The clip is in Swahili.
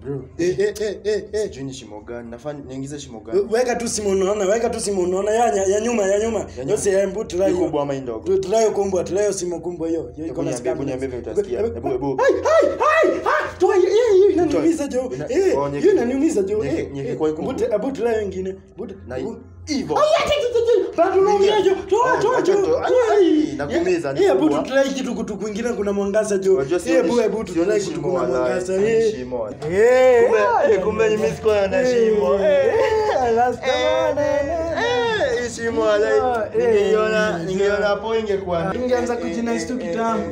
Bro, Eh eh eh eh eh. sijui ni shimo gani. Nafaa niingize shimo gani? Weka tu simu unaona, weka tu simu unaona ya ya, ya nyuma ya nyuma. nyuma. Yose ya mbu Ni tulayo. kubwa ama hii ndogo? Tu- Tulayo kumbwa, tulayo simu kumbwa hiyo. Hiyo iko Hebu na niambie, hebu scam. niambie vile utasikia. Hebu hebu. Hai hai hai hai. Toa hiyo hiyo inaniumiza jo. Ina- Eh, oh, nyeke- hiyo inaniumiza jo. nyeke- Eh, nyeke eh. kwa hii kuku. Bute abu tulayo ingine. Bute. Na abu- hivyo. Ai, ati, ati, ati, bado unaumia jo. Toa Oh, toa wacha jo. toa. Ai, ai, nakuumiza, ni Eh, abu kubwa. tutulai kitu kutu kwingine kuna mwangaza jo. Unajua Eh, sioni- abu abu sioni tutulai kitu shimo kuna wala- mwangaza. sioni Eh. shimo. Eh. Kumbe- eh, kumbe ni mimi sikuwa na shimo. Eh. Eh, last time. Eh, hii shimo wala- Eh. ningeiona ningeiona hapo ingekuwa Ingeanza kujinais tu kitambo.